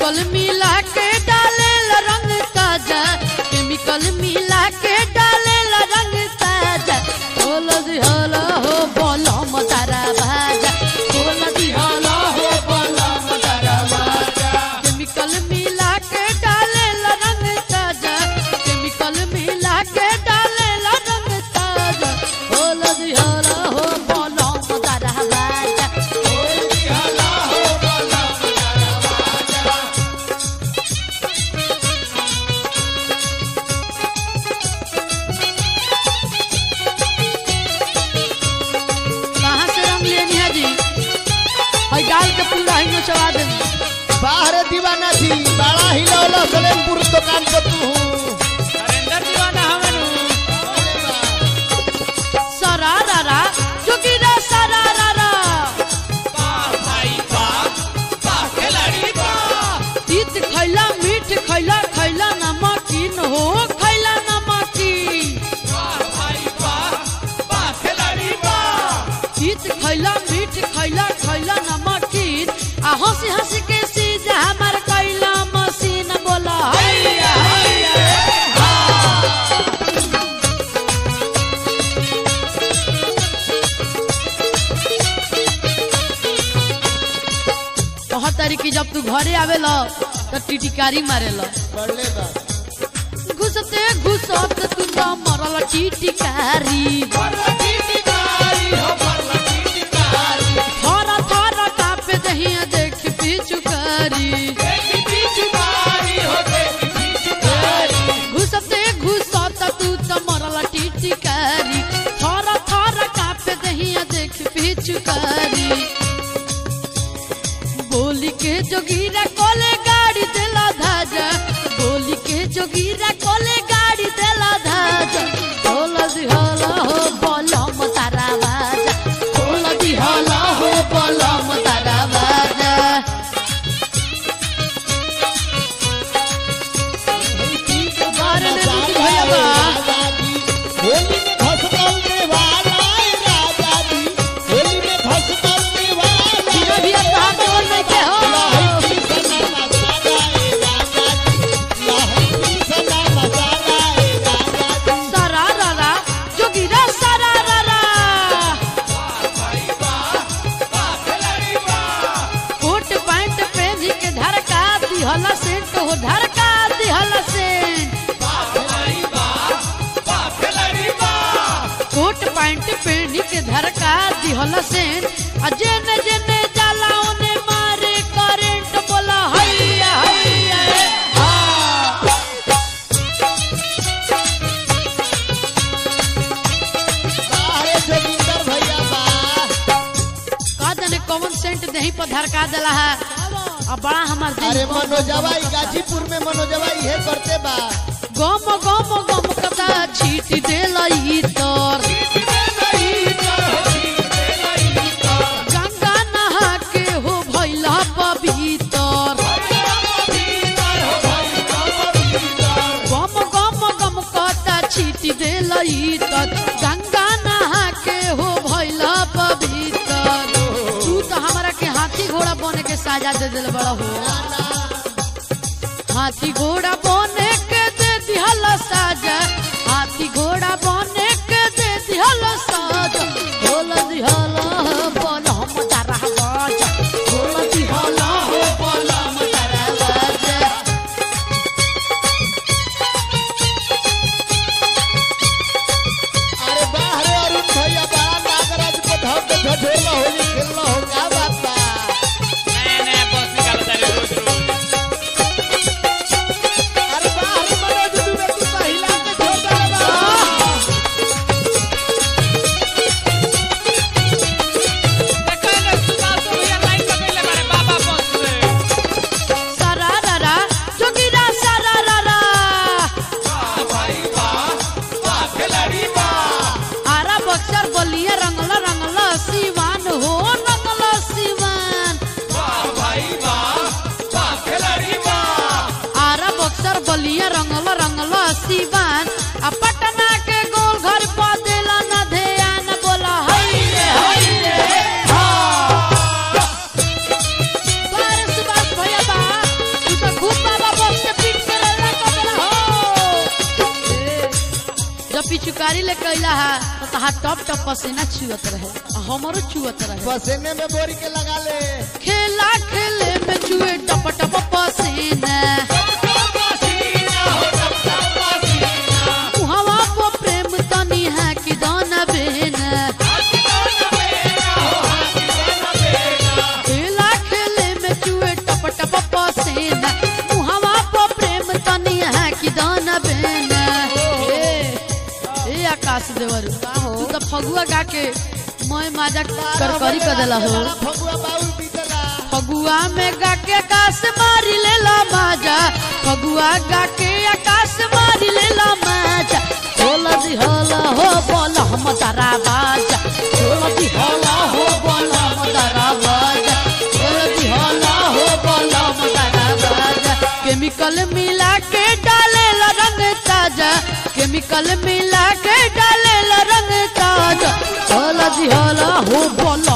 chemical मिला के डाले रंग ताजा केमिकल मिला के डाले रंग ताजा बोल दिहला हो बलम तारा भाजा बोल दिहला हो बलम तारा भाजा केमिकल मिला के डाले रंग ताजा केमिकल मिला के डाले रंग ताजा बोल दिहला हो बलम तारा भाजा कहाँ से रंग लेनी है जी और डाल के पूरा ही नचवा देनी बाहर दीवाना थी बड़ा ही लौला सलेमपुर दुकान पर तू नरेंद्र दीवाना हमें सरारा जोगिरा सरारा भाई वाह वाह खिलाड़ी वाह तीत खैला मीठ खैला खैला नमकीन हो खैला नमकीन वाह भाई वाह वाह खिलाड़ी वाह तीत खैला मीठ खैला खैला नमकीन आ हंसी हंसी के सीज हमार कैला मशीन बोला हैया हैया कह तारी कि जब तू घरे आवेला तो टिटिकारी मारेला पढ़ले बा घुसते घुसत तू तो मरल टिटिकारी थर थर कापे दहिया देख पिचुकारी घुसते घुसत तू तो मरल टिटिकारी थर थर कापे दहिया देख पिचुकारी बोली के जोगीरा कोले गाड़ी देला धाजा बोली के जोगीरा कोले गाड़ी देला धाजा बोला दिहला हो बलम तारा बाजा बोला दिहला हो बलम तारा बाजा अरे ने दूध भैया बा होली में भसकल देवाला राजा जी होली में भसकल देवाला धीरे धीरे कहा बोल नहीं के हो लाही सना मसाला ए राजा जी लाही सना मसाला ए राजा जी सरारा जोगीरा सरारा कोट पैंट पहनी के धड़का दिहला सेंट हो धड़का दिहला सेंट कोट पैंट पहनी के धड़का दिहला सेंट आ जेने जेने जाला ओने मारे करंट बोला हैया हैया हा बाहरे जोगिंदर भैया बा का जाने कौन सेंट दही पर धड़का देला है अब बड़ा हमार दिल अरे गम- मनोजवा ई गाजीपुर में मनोजवा इहे करते बा गम गम गम कदा छीट देलई तर गंगा नहा के हो भैला पवित्र गम गम गम कदा छीट देलई तर गंगा नहा के हो भैला पवित्र तू तो हमरा के हाथी घोड़ा बने के साजा दे दिल बड़ा हो हाथी घोड़ा बने के दे दिहल साजा हाथी घोड़ा बने के दे दिहल साजा बोल दिहल बोल हम तारा बाजा बोल दिहल हो बोल हम तारा बाजा अरे बाहरे अरुण भैया बा नागराज को धर के झझोला होली खेलना हो का बात बा नया नया बॉस निकालता है रोज रोज अरे बाहरे मनोज दुबे तू महिला के छोटा बा देखो ना सुभाष तो भैया लाइन पकड़ ले मारे बाबा बॉस से सरारा जोगिरा सरारा आरा बक्सर बलिया रंगला रंगला सिवान हो रंगला सिवान आरा बक्सर बलिया रंगला रंगला सिवान आ पटना के गोल घर पा देला न ध्यान बोला हई रे हई रे हा बार सुभाष भैया बा तू पिचुकारी ले कैला है तो तहार टप टप पसीना छुअत रहे आ हमरो छुअत रहे पसीने में बोरी के लगा ले खेला खेले में छुए टप टप पसीना मुहवा को प्रेम तनी है कि दाना बेना खेला खेले में चुए टप टप पसीना मुहवा को प्रेम तनी है कि दाना बेना ए ए आकाश देवर तू तो फगुआ गा के मैं माजा करकरी कर देला हो फगुआ बाउल बीतला फगुआ में गा के आकाश मारी लेला माजा फगुआ गा के आकाश मारी लेला माजा होला दी होला हो बोला हम तारा बाजा होला दी होला हो बोला हम तारा बाजा होला दी होला हो बोला हम तारा बाजा केमिकल मिला के डालेला रंग ताजा केमिकल मिला के डालेला रंग ताजा होला दी होला हो बोला